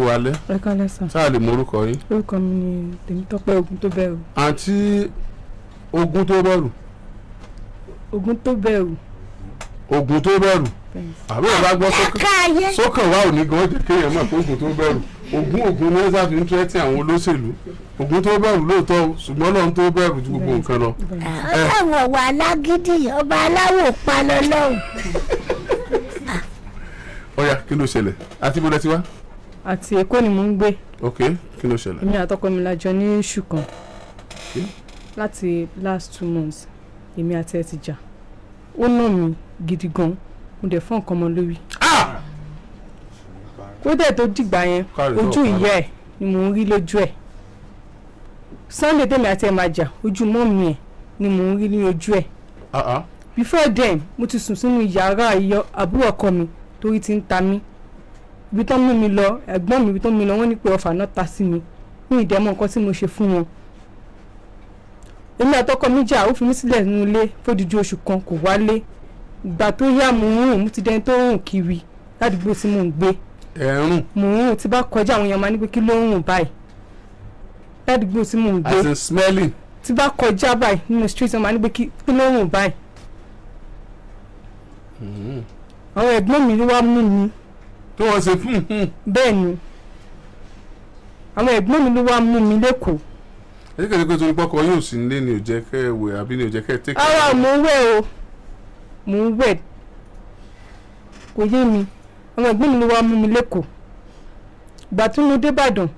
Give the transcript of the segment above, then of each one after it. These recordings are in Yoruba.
alẹ́ ẹ kálẹ́ sà sáà lè mọ orúkọ yín. orúkọ mi ni Tèmítọ́pẹ́ ogun tó bẹ̀rù àǹtí ogun tó bẹ̀rù ogun tó bẹ̀rù ogun tó bẹ̀rù bẹ́ẹ̀ àbí ẹ̀ bá gbọ́ sókàn sókàn wa ò ní gan jẹ́ kéèyàn mọ̀ pé ogun tó bẹ̀rù ogun ogun ní ẹ́sà fi ń tẹ́tí àwọn olóṣèlú ogun tó bẹ̀rù lóòótọ́ o ṣùgbọ́n lọ́run tó bẹ̀rù ju gbogbo nǹkan lọ. bẹ́ẹ̀ ọlọ́run wà lágídí ọba aláwọ̀ pa lọ́lọ́run. ọ̀ya kí ló ṣẹlẹ̀ àti bó lẹ ti wá. àti Èkó ni mò ń gbé ok kí ló ṣẹlẹ̀. èmi àtọkọ mi la jọ ní oṣù kan Okay. láti last two months èmi àti ẹ ti jà ó nà mí gidi gan mo dẹ̀ fún nǹkan ọmọ lórí Ah! ó dẹ̀ tó dìgbà yẹn Káre tó ojú ọ̀pá ìyá ẹ̀ ni mò ń rí lójú ẹ̀ Sunday tèmi àti ẹ̀ máa jà ojú mọ́mì ẹ̀ ni mò ń rí ní ojú ẹ̀ Ah, ah. before then mo ti sùn sínú yàrá ìyọ àbúrò ọkọ mi torí ti ń ta mí ibi tó ń mú mi lọ ẹ̀gbọ́n mi ibi tó ń mú mi lọ wọ́n ní pé ọfà náà ta sí mi ní ìdẹ́mọ̀ nǹkan tí mo ṣe fún wọn èmi àtọkọ mi jà ó fi mí sílẹ̀ nínú ilé fódìdí oṣù kan kò wálé ìgbà tó yá mo ń rùn mo ti dẹni tó ń rùn kiri ládùúgbò tí mò ń gbé ẹ̀rùn mò ń rùn tí bá kọjá àwọn èèyàn máa ní pé kí ló ń rùn báyìí ládùúgbò tí mò ń gbé as in smelling. tí bá kọjá báyìí nínú street wọn máa ní pé kí kí ló ń rùn báyìí Mhm. àwọn ẹ̀gbọ́n mi ló wá mú mi kí wọ́n ṣe fún un. bẹ́ẹ̀ ni àwọn ẹ̀gbọ́n mi ló wá mú mi lẹ́kọ̀ọ́ ẹ̀jẹ̀ kẹ́kẹ́ pé torí pọ́kọ yóò sì nílé ni ò jẹ́ kẹ́ ẹ wẹ̀ àbí ni ò jẹ́ kẹ́ ẹ tẹ́kẹ́. ara mò ń wẹ̀ o mò ń wẹ̀ kò yé mi àwọn ẹ̀gbọ́n mi ló wá mú mi lẹ́kọ̀ọ́ ìgbà tí mo dé Ìbàdàn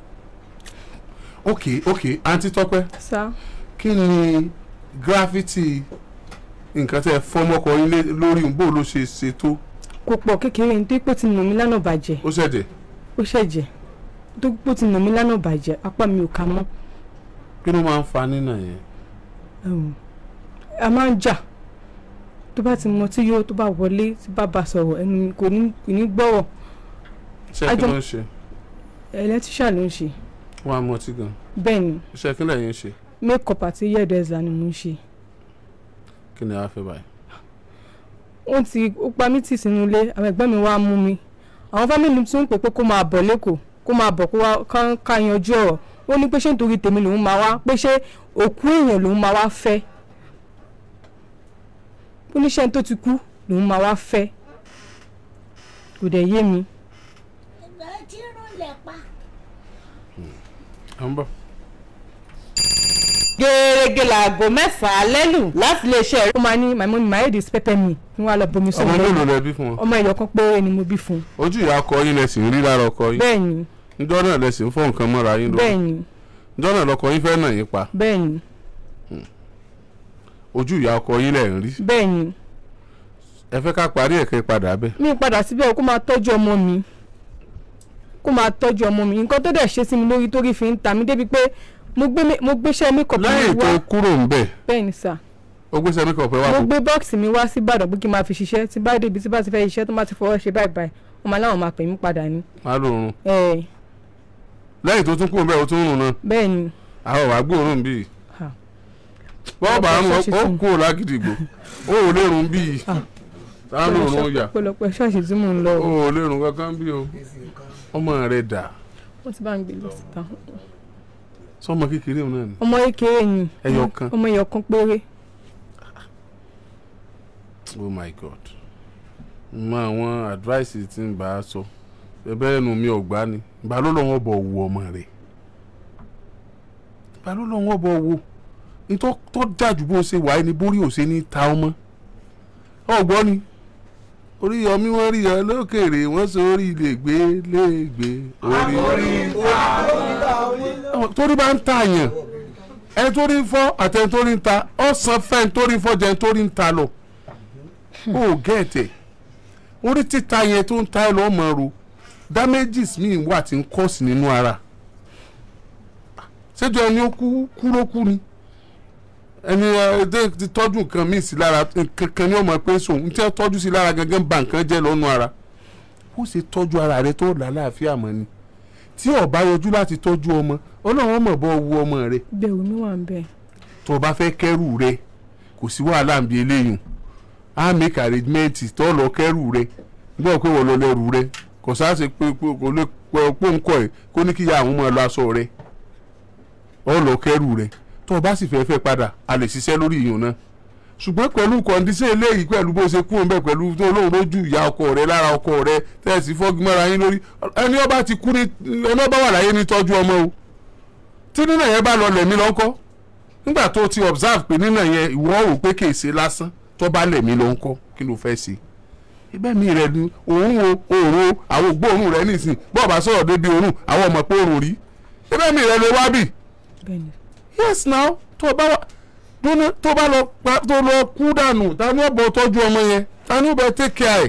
ok ok àǹtí tọ́pẹ́ sá kí ni gírafítì nǹkan tẹ́ ẹ fọ́mọ́kọ yín lé- lórí bó ló ṣe ṣe tó kò pọ̀ kékeré ní dípò tí nà mí lánàá bàjẹ́ ó ṣẹ̀dẹ̀ ó ṣẹ̀jẹ̀ dípò tí nà mí lánàá bàjẹ́ apá mi ò ká mọ́ kí ló máa ń fa nínà yẹn. um, a máa ń jà tó bá ti mọ tí yóò tó bá wọlé tí bá bá sọ̀rọ̀ ẹnu mi kò ní kò ní gbọ́rọ̀ iṣẹ́ kí Ajọ- ló ń ṣe ẹlẹ́tíṣà ló ń ṣe wọ́n á mú ọtí gan bẹ́ẹ̀ ni iṣẹ́ kí lẹ́yìn ń ṣe make up àti yẹ́ẹ̀dẹ́sà ni mo ń ṣe kí ni a fẹ́ báyìí. ó ti ó pa mí tì sínú ilé àwọn ẹ̀gbọ́n mi wá mú mi àwọn fámìlì tún ń pè pé kó máa bọ̀ lẹ́kọ̀ọ́ kó máa bọ̀ kó wá ká- ká yanjú ọ̀rọ̀ ó ní pé ṣé nítorí tèmi lòun máa wá pé ṣé òkú èèyàn lòun máa wá fẹ́ ó ní ṣé tó ti kú lòun máa wá fẹ́ kò dẹ̀ yé mi ìgbà tí rúlẹ̀ pa. à ń bọ̀. gẹ́gẹ́ laago mẹ́sàn-án lẹ́lù láti lè ṣe ó máa ní my mummy my head is pepper me ní wàá lọ bomi ọmọ sọ́wọ́ mélòó lẹ bí fún wọn. ọmọ ẹ̀yọ̀ kan péré ni mo bí fún un ojú ìyá ọkọ yín lẹ sì ń rí lára ọkọ yín bẹ́ẹ̀ ni njọ́ náà lẹ sì ń fọ́ nǹkan mọ́ra yín lórí bẹ́ẹ̀ ni njọ́ náà lọkọ yín fẹ́ nà yín pa bẹ́ẹ̀ ni ojú ìyá ọkọ yín lẹ̀ ń rí bẹ́ẹ̀ ni ẹ fẹ́ ká parí ẹ̀kẹ́ padà bẹ́ẹ̀. mi padà síbẹ̀ o kó máa tọ́jú ọmọ mi kó máa tọ́jú ọmọ mi nǹkan tó dẹ̀ ṣe sí mi lórí torí fi ń ta mí débi pé mo gbé mi- mo gbéṣẹ́ mi kọ̀ọ̀kan mi lẹ́yìn tó wá kúrò ń bẹ̀ bẹ́ẹ̀ ni sà ó gbé sẹ́mi kọ̀ọ̀pẹ́ wá mo fún gbé bọ́ọ̀sì mi wá sí Ìbàdàn pé kí n máa fi ṣiṣẹ́ tí bá débi tí bá ti fẹ́ ṣiṣẹ́ tó má ti fọwọ́ ṣe báyìí báyìí wọ́n máa láwọn máa pè mí padà ní. má lóorun ẹ lẹ́yìn tó tún kúrò ń bẹ̀ ó tún rùn náà bẹ́ẹ̀ ni àwọn wàá gbóòórùn bíi Ha. bọ́ọ̀ bá ń Ọ̀pọ̀ ṣọ́ọ̀ṣì ó fún. kúrò lágídìgbò ó ò lérun bíi sáà lóorun yà pọ̀lọpọ̀ ṣọ́ọ̀ṣì tí mò ń lọ ó o ò lérun kankan bíi o ọmọ rẹ̀ dà wọ́n ti bá ń gbé lọ síta sọmọ kékeré òun náà ni ọmọ kékeré ni ẹyọ kan ọmọ ẹyọ kan péré oh my god mọ àwọn advice tí ń bá a sọ ẹ̀bẹ̀ ẹnu mi ò gbá ni ìbá ló lọ́wọ́ bọ̀ wo ọmọ rẹ̀ ìbá ló lọ́wọ́ bọ̀ wo nítorí tó dájú bó ṣe wáyé ni borí ò ṣe ní ta ọmọ ọgbọ́n ni orí ọmí wọn rí ọ lókèrè wọn sọ orí lè gbé lè gbé orí torí bá ń ta yàn ẹni tó rí fọ́ àtẹni tó rí ń ta ọ̀sán fẹ́ni tó rí fọ́ jẹni tó rí ń ta lọ ó gẹ̀ẹ́tẹ̀ orí títa yẹn tó ń ta ẹ lọ́ọ́ mọ̀ ro damages míì wà tí ń kọ́ọ̀sì nínú ara ṣéjọ ẹni ó kú kú ló kú ni ẹni ẹ ti tọ́jú nǹkan míì sí lára kankan ní ọmọ pé sòun tí wọ́n tọ́jú sí lára gangan ba nǹkan jẹ́ lọ́nu ara ó ṣe tọ́jú ara rẹ tó lálàáfíà mọ́ ni tí ó bá yọjú láti tọ́jú ọmọ ọlọ́run mọ̀ bọ́ wu ọmọ rẹ bẹ́ẹ̀ omi wà ń bẹ́ẹ̀ tó o bá fẹ́ kẹ́rù rẹ kò sí wàhálà ń bi eléyìí á make arrangement tó lọ kẹ́rù rẹ gbọ́ pé wọ́n lọ lẹ́rù rẹ kò sáàsì pé pé kò lè pọ́ńkọ́ ẹ̀ kó ní kí ya àwọn máa lọ aṣọ rẹ̀ ọ lọ kẹrù rẹ̀ tó o bá sì fẹ́ fẹ́ padà a lè ṣiṣẹ́ lórí ìyọ̀n náà ṣùgbọ́n pẹ̀lú kọ̀ǹdíṣẹ́ eléyìí pẹ̀lú bó ṣe kú ọ̀nbẹ pẹ̀lú tó lóun lójú ìyá ọkọ rẹ̀ lára ọkọ rẹ̀ tẹ̀sí fọ́gímọ́ra yín lórí ẹni ọba ti kú ní ẹni ọba wà láyé ní tọ́jú ọmọ o tí nínà yẹn bá lọ lẹ̀mí lọ́ńkọ́ nígbà tó ti observe pé nínà yẹn ìwọ rò pé kì í ṣe lásán tó bá lẹ̀mí lọ́ńkọ́ kí ló fẹ́ ṣe ibẹ̀ mi rẹ̀ ni òun o òòrùn o àwọn ògbóòrùn rẹ̀ nìsín bọ́ọ̀ bá sọ̀rọ̀ débi òórùn àwọn ọmọ pé òórùn rí ibẹ̀ mi rẹ̀ lè wá bì bẹ́ẹ̀ni yes now tó o bá wà dúnú tó bá lọ pa tó lọ kú dànù ta ni ó bọ tọ́jú ọmọ yẹn ta ni ó bẹ take care ẹ̀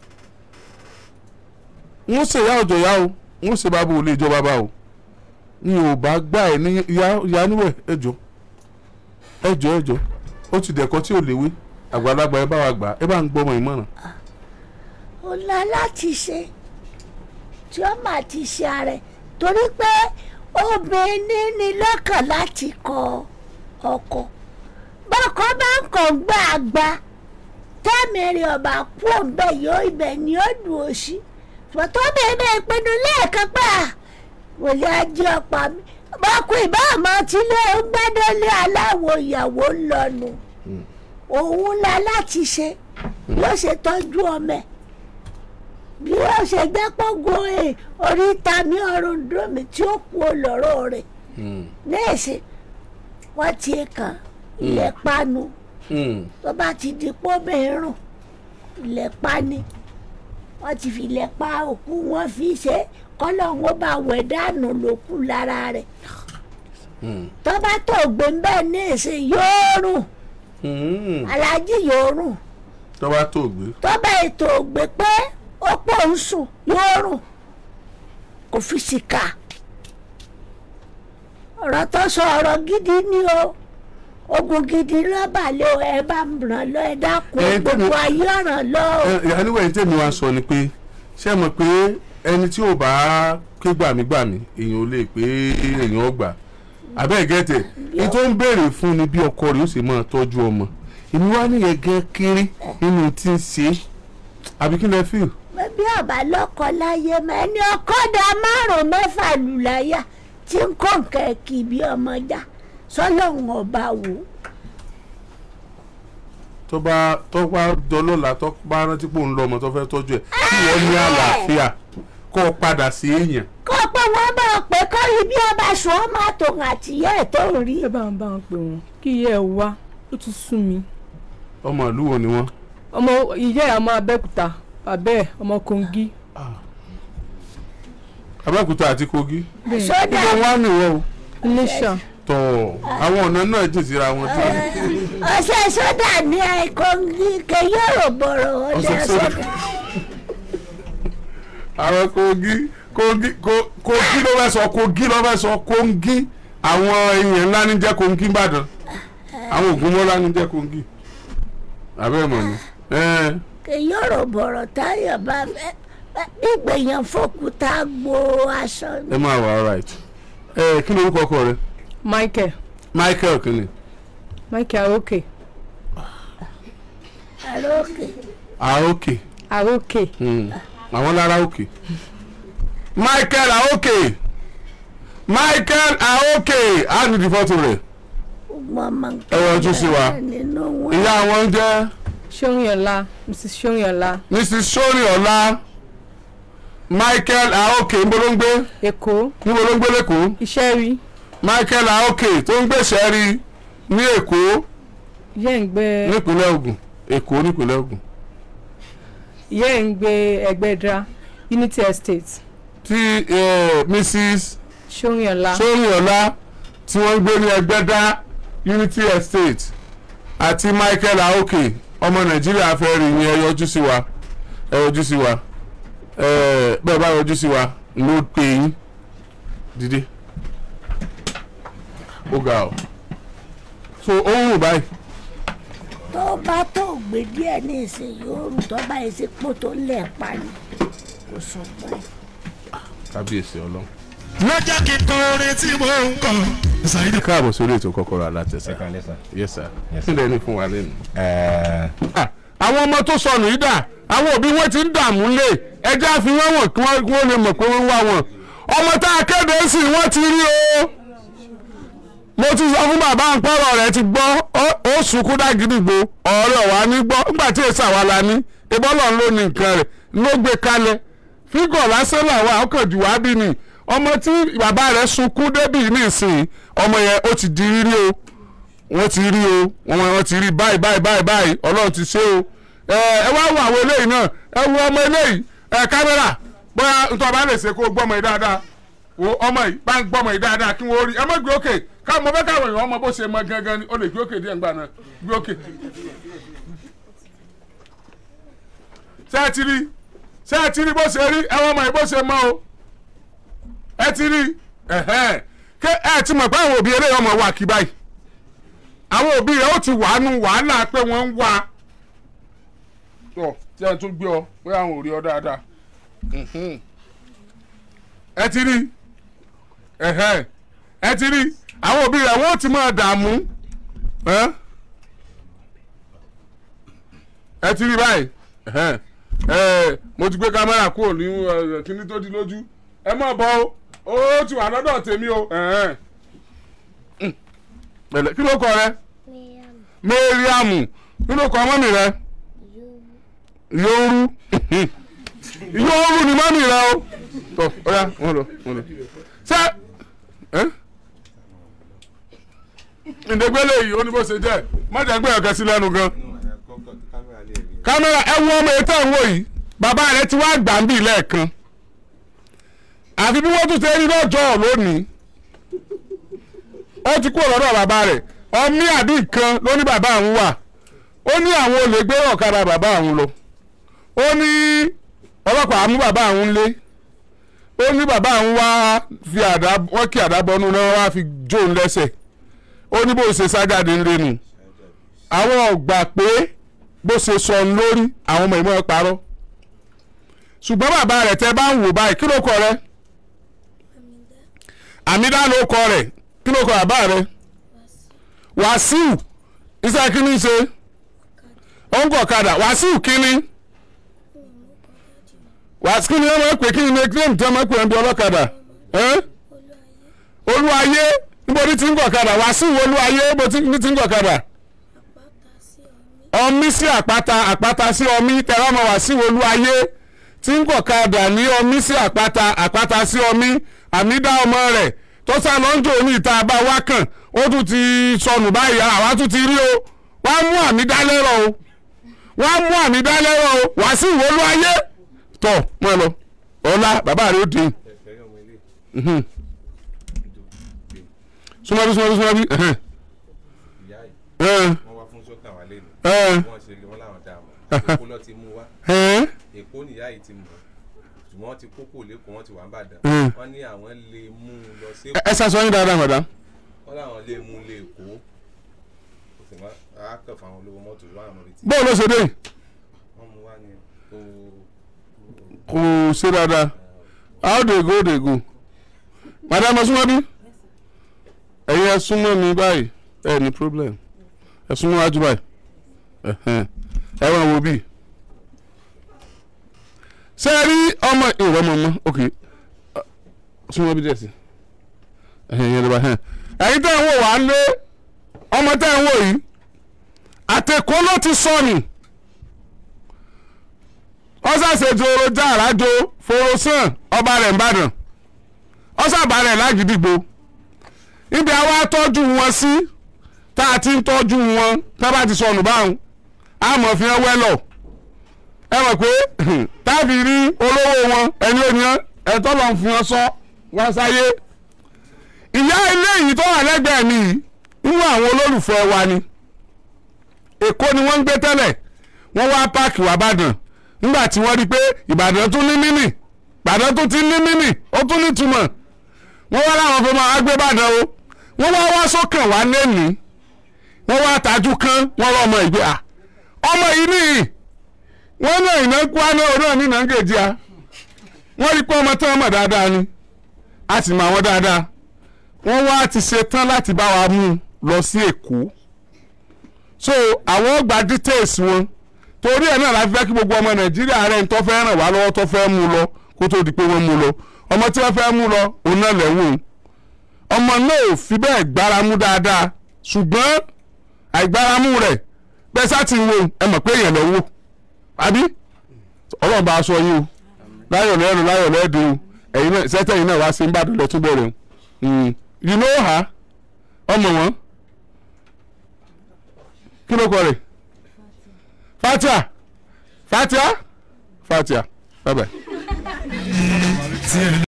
ń ṣe ìyá ọ̀jọ̀ ìyá o ń ṣe bàbá ò lè jọ bàbá o ni ò bá gbà ẹ̀ ní ìyá ìyá níwẹ̀ ẹjọ́ ẹjọ́ ẹjọ́ ó ti dẹ̀kọ́ tí ò léwé àgbàlagbà ẹ bá wa gbà ẹ bá ń gbọ́mọ ìmọ̀ràn. ó lọ láti ṣe tí ó máa ti ṣe ààrẹ torí pé obìnrin ní lọ́kàn láti kọ ọkọ bọ́kọ bá ń kàn gbà àgbà tẹ́mìrì ọba kú òǹbẹ yóò ibẹ̀ ni ó dùn ó sí fọ́tọ́ bèbè ìpinnu lẹ́ẹ̀kan pé à kò lè ajé ọ̀pá mi bọ́kù ìbá àmọ́ tí lé ń gbẹ́dọ́lé aláwọ̀ ìyàwó ń lọ́nu òun la láti ṣe yóò ṣe tọ́jú ọmọ ẹ̀ bí wọ́n ṣe gbẹ́ pọ́ngọ́ ẹ̀ oríta mi ọ̀run dùn mí tí ó kú olóró rẹ̀ nẹ́ẹ̀sì wọ́n ti kàn ilẹ̀ panu tó bá ti di pọ́bẹ̀rún ilẹ̀ pani wọ́n ti fi ilẹ̀ pa òkú wọn fi ṣe kọ́lọ̀ wọn bá wẹ̀ dànù lókù lára rẹ̀ tó bá tó gbé ń bẹ́ẹ̀ nẹ́ẹ̀sì yóò rùn alájí yóò rùn tó bá tó gbé tó bá ètò ògbé pé ó pọ̀ ń sùn yóò rùn kò fi sìkà ọ̀rọ̀ tó sọ ọ̀rọ̀ gidi ni o ogun gidi lọ́ba lé o ẹ bá ń ràn lọ ẹ dákun Ẹ, tẹ́mi- gbogbo ayé ọ̀ràn lọ o. ìyá níwẹ̀ ní tèmi wá sọ ni pé ṣé ẹ mọ̀ pé ẹni tí ò bá ké gbàmígbàmí èèyàn ò lè pé èèyàn ó gbà abẹ́ gẹ́tẹ̀ ní tó ń béèrè fún ni bí ọkọ rẹ̀ ó sì máa tọ́jú ọmọ èmi wá nìyẹn gan kéré nínú tí ń ṣe é àbí kí lẹ fíl bí ọba lọkọ láyé mọ ẹni ọkọdà márùn mẹ́fà lù láyà tí ń kó nǹkan kì bí ọmọ já sọlọ́run ọba wò ó. tó bá tó bá dọlọ́la tó bá rántí pé òun lọ ọmọ tó fẹ́ tọ́jú ẹ̀ kí wọ́n ní àlàáfíà kó o padà sí èèyàn kó pé wọ́n bá ọ pé kọ́ rí bí ọba sùn ọ́ máa tòun àtìyẹ́ ẹ̀ tó ń rí. ẹ bá wọn bá wọn pè wọn kí ìyá ẹ wá ó ti sún mi ọmọ ìlú wo ni wọ́n. ọmọ ìyá ẹ ọmọ abẹ́òkúta bàbá ẹ ọmọ kongi abẹ́òkúta àti kogi sódà ibo wá nìwọ o iléṣà tọ̀ àwọn ọ̀nà náà jìn síra wọn tó. ọṣẹ sódà ní àìkọ́ngí kẹyọ̀rò bọ̀rọ̀ ọ̀dà Ọṣẹ sódà. sódà. àwọn kogi kogi ko- kogi ló fẹ́ sọ kogi ló fẹ́ sọ kongi àwọn èèyàn ńlá ní jẹ́ kongi ìbàdàn àwọn ògúnmọ́lá ní jẹ́ kongi abẹ́ mọ̀ ni. ẹ kẹyọ̀rò bọ̀rọ̀ táyọ̀ bá fẹ́ ìgbẹ̀yàn fòkúta gbo aṣọ ni. ẹ máa wà alright. ẹ kí ni orúkọ ọkọ rẹ michael michael kìíní michael aroke àrókè aoke aroke Hmm. àwọn lára òkè michael aoke michael aoke á ní di fọ́tò rẹ̀ mọ̀mọ́ ẹ yọjú sí wa. nínú wọn. ìyá wọn jẹ́ sóyìnlá mrs sóyìnlá mrs sori ọlá michael aoke níbo ló ń gbé èkó níbo ló ń gbé lẹ́kọ̀ọ́ iṣẹ́ rí michael aoke tó ń gbèsè rí ní èkó ìyá ẹ̀ ń gbé nípínlẹ̀ ògùn èkó nípínlẹ̀ ògùn ìyá ẹ̀ ń gbé ẹgbẹ́dra unity estate tí eh, mrs sóyìnlá sori ọlá tí wọ́n ń gbé ní ẹgbẹ́dá unity estate àti michael aoke ọmọ nàìjíríà fẹ́ rí ni ẹ yọjú sí wa ẹ yọjú sí wa ẹ bẹ́ẹ̀ bá yọjú sí wa ló pè yín dìde ó ga ọ so ó ń rùn báyìí tó bá tó gbé díẹ̀ ní ìsìn yóò rù tó bá yẹ sí pò tó lẹ̀ pa ni kò sọ pé. kábíyèsí ọlọ́run. lọ́jọ́ kí n kọ orin tí mo ń kọ. ṣáìdì káàbọ̀ sórí ètò kọ́kọ́rọ́ alátẹ̀sẹ̀ Second lesson. yes sir Yes, kí lẹ́ni fún wa lẹ́nu. Ẹ Ah, àwọn ọmọ tó sọnù yìí dà àwọn òbí wọn ti ń dààmú lé ẹjẹ́ àfi wọ́n wọ̀n kí wọ́n kí wọ́n lè mọ̀ pé wọ́n wá wọn ọmọ tá a kéde sí wọ́n ti rí o mo ti sọ fún bàbá àpọ̀rọ̀ rẹ̀ ti gbọ́ ó- ó sunkún dágídìgbò ọ̀rẹ́ ọ̀wá ní gbọ́ nígbà tí èsì àwa la ní ìbọ́lọ̀ ló ní nǹkan rẹ̀ ló gbé kalẹ̀ fígọ̀ lásán làwọn àkànjù wá bí ni ọmọ tí bàbá rẹ̀ sunkún débì nísìnyí ọmọ yẹn ó ti di rírí o wọ́n ti rí o wọ́n wọ́n ti rí báyìí báyìí báyìí báyìí ọlọ́run ti ṣe o ẹ ẹ wá wo àwọn eléyìí náà ẹ wo ọmọ eléyìí ẹ kámẹ́rà bóyá nítorí ọba lè ṣe kó gbọ́mọ yìí dáadáa wo ọmọ yìí bá ń gbọ́mọ yìí dáadáa kí wọ́n rí ẹ má gbé òkè káwọn mo fẹ́ káwọn èèyàn ọmọ bó ṣe mọ gangan ni ó lè gbé òkè díẹ̀ ńgbà náà gbé òkè. ṣé ẹ ti rí ṣé ẹ ti rí bó ṣe rí ẹ wọ́n mọ yìí bó ṣe mọ o ẹ ti rí ẹ̀hẹ́n ké ẹ ti mọ̀ pé àwọn òbí eléyìí ọmọ wà kí báyìí àwọn òbí rẹ̀ ó ti wà nù wàhálà pé wọ́n ń wá ọ tí a tún gbé ọ pé àwọn ò rí ọ dáadáa Mhm. ẹ ti rí ẹhẹ ẹ ti rí àwọn òbí rẹ̀ wọ́n ti máa dààmú ẹ ẹ ti rí báyìí ẹhẹ ẹ mo ti gbé kámẹ́rà kúrò ní ẹ, kíní tó di lójú ẹ má bọ̀ o ó ti wà lọ́dọ̀ tèmi o ẹhẹ Mm. pẹ̀lẹ́ kí ló kọ rẹ mariam kí ló kọ mọ́mì rẹ yóòrú yóòrú ni mọ́mì rẹ o tó ọ̀ya wọ́n lọ wọ́n lọ ṣé ẹ́ ìdẹ́gbẹ́lẹ̀ yìí ó ní bó ṣe jẹ́ mọ́jàgbé ọ̀kẹ́ sí lẹ́nu gan kámẹ́rà ẹ wo ọmọ ètò ìwò yìí bàbá rẹ ti wá gbà ń bì lẹ́ẹ̀kan àfi bí wọ́n tún ṣe rí lọ́jọ́ lónìí ó ti kúrò lọ́dọ̀ bàbá rẹ̀ ọmí àbí nǹkan ló ní bàbá àwọn wà ó ní àwọn olè gbé ọ̀kadà bàbá àwọn lọ ó ní ọlọ́pàá mú bàbá àwọn lé ó ní bàbá àwọn wá fi àdá wọ́n kí àdá bọ́nú náà wá fi jó ń lẹ́sẹ̀ ó ní bó ṣe sájáde ń lẹ́nu àwọn ọ̀gbà pé bó ṣe sọ ń lórí àwọn ọmọ ìmọ̀ ẹ̀ parọ́ ṣùgbọ́n bàbá rẹ̀ tẹ́ bá ń wò báyìí kí ló kọ rẹ̀ àmídá ló kọ rẹ̀ kí ló kọ bàbá rẹ̀ wàsíù iṣẹ́ kínní ṣe ó ń gọ̀kadà wàsíù kínní wàsíù kínní wọ́n máa ń pè kínní ní claim tí wọ́n máa ń pè ń bí ọlọ́kadà ẹ́? olúwayé níbo ní ti ń gọ̀kadà wàsíù olúwayé níbo ní ti ń gọ̀kadà ọmí sí àpáta àpáta sí ọmí tẹ̀rọ ọmọ wàsíù olúwayé tí ń gọ̀kadà ní ọmí sí àpáta àpáta sí ọmí àmídá ọmọ rẹ̀ tó sá lọ́njọ́ ní ìta bá wá kàn ó tún ti sọnù báyìí àwa tún ti rí o wá mú àmì dálẹ́rọ̀ o wá mú àmì dálẹ́rọ̀ o wá sí ìwọlú ayé tọ̀ mọ́ ẹ lọ ọ̀la bàbá rẹ̀ ó dín Mhm. súnmọ́bí súnmọ́bí súnmọ́bí ẹ̀hẹ́n. ẹ̀hẹ́n. wọ́n wá fún sọ́kàn wá lẹ́nu ẹ̀hẹ́n. wọ́n ṣe wọ́n láwọn dá mọ̀ èkó lọ ti mú wá ẹ̀hẹ́n. èkó nìyá yìí ti mọ̀ ṣùgbọ́n wọ́n ti kókó lẹ́kọ̀ọ́ wọ́n ti wà ń bàdàn Mm. wọ́n ní àwọn lè mú un lọ sí ẹ ẹ sá sọ yín dáadáa madam. wọ́n láwọn lè mú un lé èkó kò sì má a kàn fún àwọn olówó mọ́tò wọ́n àwọn retí bóò ló ṣe dé wọ́n mú wá ní kó kò ṣe dáadáa how dey go dey go madam ẹ súnmọ́ bí ẹ̀yin ẹ súnmọ́ mi báyìí ẹ ní problem ẹ súnmọ́ wájú báyìí ẹ̀hẹ́n. ẹ wọ́n wo bí. ṣé ẹ rí ọmọ ìwọ ọmọ ọmọ ok Ọ, súnmọ́ bí díẹ̀ sí ẹ̀hìn yẹn lọ́ba ẹ̀hìn. ẹ̀yin tẹ́ ń wò wá lé ọmọ tẹ́ ń wò yìí àtẹ̀kọ́ ló ti sọnù ọsàṣèjò orojà àràjò forosàn ọba rẹ̀ ńbàdàn ọsàbà rẹ̀ lágídígbò ibi àwa tọ́jú wọn sí tá a ti ń tọ́jú wọn tá a bá ti sọnù báwọn a mọ̀ fi hàn wẹ́lọ̀ ẹ mọ̀ pé táàbì rí olówó wọn ẹni ò ní ẹ̀tọ́ lọ́n fún wọn sọ wọn sáyé ìyá ilé yìí tó wà lẹ́gbẹ̀ẹ́ mi yìí nínú àwọn olólùfẹ́ wa ni èkó ni wọ́n ń gbé tẹ́lẹ̀ wọ́n wá páàkì wà bàdàn nígbà tí wọ́n rí i pé ìbàdàn tún ní mímì ìbàdàn tún ti ní mímì ó tún ní túmọ̀ wọ́n wá láwọn fún máa gbé bàdàn o wọ́n wá wá sókàn wá lẹ́nìí wọ́n wá tajú kán wọ́n lọ́ ọmọ ìgbé à ọmọ yìí nìyí wọ́n náà iná kú á náà náà nínà ń gèjì a wọ́n rí i pé ọmọ tán mọ̀ dáadáa ni a sì mọ àwọn dáadáa wọ́n wá ti ṣe tán láti bá wa mú un lọ sí èkó so àwọn gba details wọn tó torí ẹ̀ náà la fi fẹ́ kí gbogbo ọmọ nàìjíríà rẹ̀ ń tọ́ fẹ́ ràn wá lọ́wọ́ tó fẹ́ mú lọ kó tó di pé wọ́n mú lọ ọmọ tí wọ́n fẹ́ mú lọ òun náà lẹ́wọ̀n ọmọ náà ò fi bẹ́ẹ̀ gbáramú dáadáa ṣùgbọ́n àìgbáramú rẹ̀ bẹ́ẹ̀ sá ti wo ẹ mọ̀ pé èèyàn lọ́wọ́ àbí ọlọ́run bá a sọ yín o láyọ̀ lẹ́rù láyọ̀ lẹ́dùn o ẹ̀yin náà sẹ́tẹ̀ yìí náà wá sí Ìbàdàn lọ́túnbọ̀ rẹ̀ o you know her ọmọ wọn kí ló kọ rẹ̀ Fatia Fatia Fatia bye bye. tiẹ̀